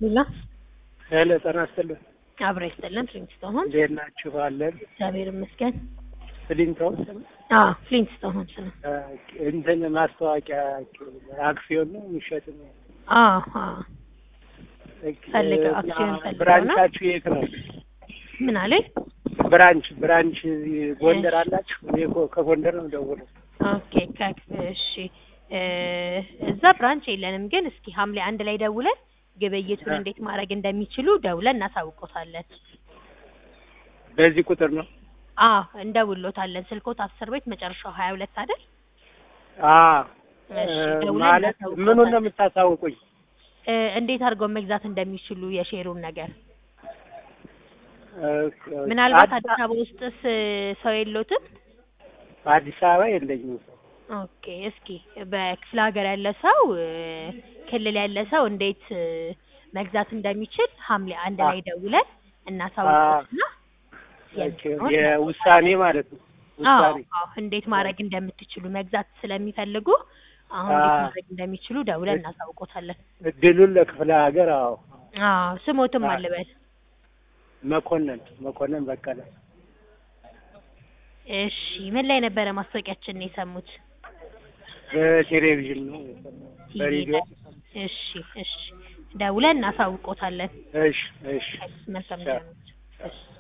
ሌላ ሄሎ ጤና ይስጥልኝ። አብረ ይስጥልን። ፍሊንትስቶን እንዴት ናችሁ? አለን እግዚአብሔር ይመስገን። ፍሊንቶን አዎ ፍሊንትስቶን ነው። እንትን ማስታወቂያ አክሲዮን ነው የሚሸጥ ነው። አዎ አዎ ፈልገው አክሲዮን ፈልገው ነው። ብራንቻችሁ የት ነው? ምን አለኝ? ብራንች ብራንች ጎንደር አላችሁ? እኔ እኮ ከጎንደር ነው ደውለው። ኦኬ ከ- እሺ እ እዛ ብራንች የለንም፣ ግን እስኪ ሐምሌ አንድ ላይ ደውለን ግብይቱን አ- እንዴት ማድረግ እንደሚችሉ ደውለን እናሳውቆታለን። በዚህ ቁጥር ነው? አዎ እንደውሎታለን። ስልኮት አስር ቤት መጨረሻው ሀያ ሁለት አይደል? አዎ እሺ ደውለን ማለት ምኑን ነው እናሳውቆታለን። የምታሳውቁኝ? እ እንዴት አድርገው መግዛት እንደሚችሉ የሼሩን ነገር ምናልባት አዲስ አበባ ውስጥስ ሰው የሎትም? አዲስ አበባ የለኝም። ኦኬ እስኪ በክፍለ ሀገር ያለ ሰው እ ክልል ያለ ሰው እንዴት እ መግዛት እንደሚችል ሐምሌ አንድ ላይ ደውለን እናሳውቅና የውሳኔ ማለት ነው። ውሳኔ አዎ እንዴት ማድረግ እንደምትችሉ መግዛት ስለሚፈልጉ አሁን አ- እንዴት ማድረግ እንደሚችሉ ደውለን እናሳውቆታለን። እድሉን ለክፍለ ሀገር አዎ አዎ ስሞትም አ- አልበል። መኮንን መኮንን በቀለ እሺ ምን ላይ ነበረ ማስታወቂያችንን የሰሙት? በቴሌቪዥን ነው ቲቪ በሬዲዮ ላይ። እሺ እሺ ደውለን እናሳውቆታለን። እሺ እሺ መልካም ቻው። ጊዜ ነው። እሺ